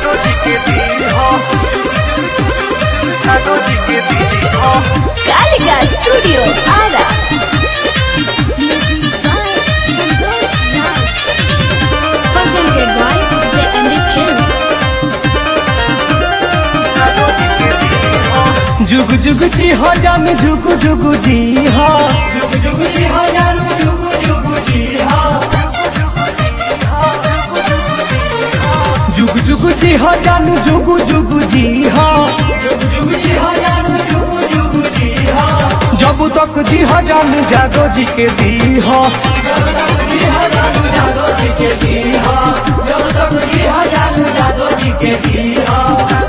जादू जी के दी हो जादू जी के दी हो Kalika Studio Ara. Music by Santosh Raj. Presented by The Andy Films. जादू जी के दी हो जुग जुग जी हो जान जुग जुग जी हो जुग जुग जी हो जानू जुग जुग जी हो जुग जुग जी हो जान जुग जुग जी हो जुग जुग जी हो जानू जुग जुग जी हो जब तक जी हो जान जादो जी के दी हो जब तक जी हो जानू जादू जी के दी हो जब तक जी हो जानू जादू जी के दी हो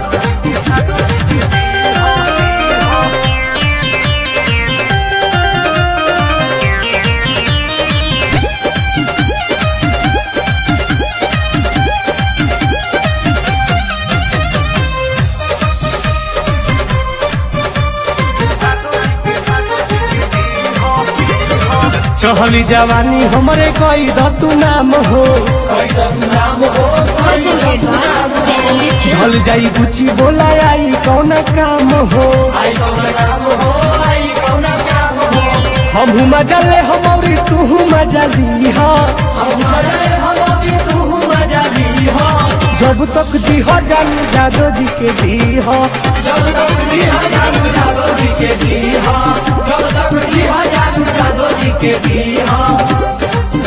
चहली जवानी हमरे कोई दतु नाम हो कोई तो नाम हो Presented by The Andy Films. ढल जाई बुची बोला आई कौन काम हो आई कौन काम हो आई कौन काम हो हम मजा ले हमारी तू मजा ली हो हमारे हमारी तू मजा ली हो जब तक जी हो जान जादो जी के दी हो जब तक जी हो जानू जादू जी के दी हो जब तक जी हो जानू जादू जी के दी हो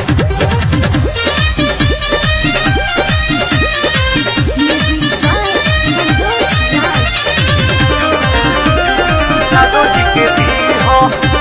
Music by Santosh Raj. जादू जी के दी हो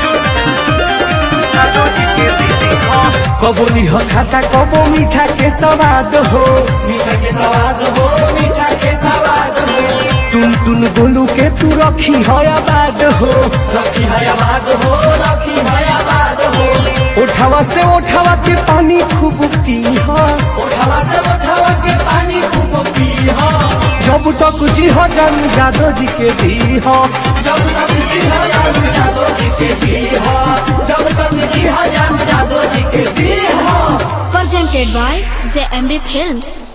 जादू जी के दी हो कबो लिह खाता कबो मीठा के स्वाद हो मीठा के स्वाद हो मीठा के स्वाद हो टुन टुन गोलू के तू रखी हो आबाद हो रखी है आबाद हो रखी है आबाद हो उठावा से उठावा के पानी खूब पी हो उठावा से उठावा के पानी खूब पी हो जब तक जी हो जान जादो जी के दी हो जब तक जी हो जानू जादू जी के दी हो जब तक जी हो जानू जादू जी के दी हो Presented by The Andy Films.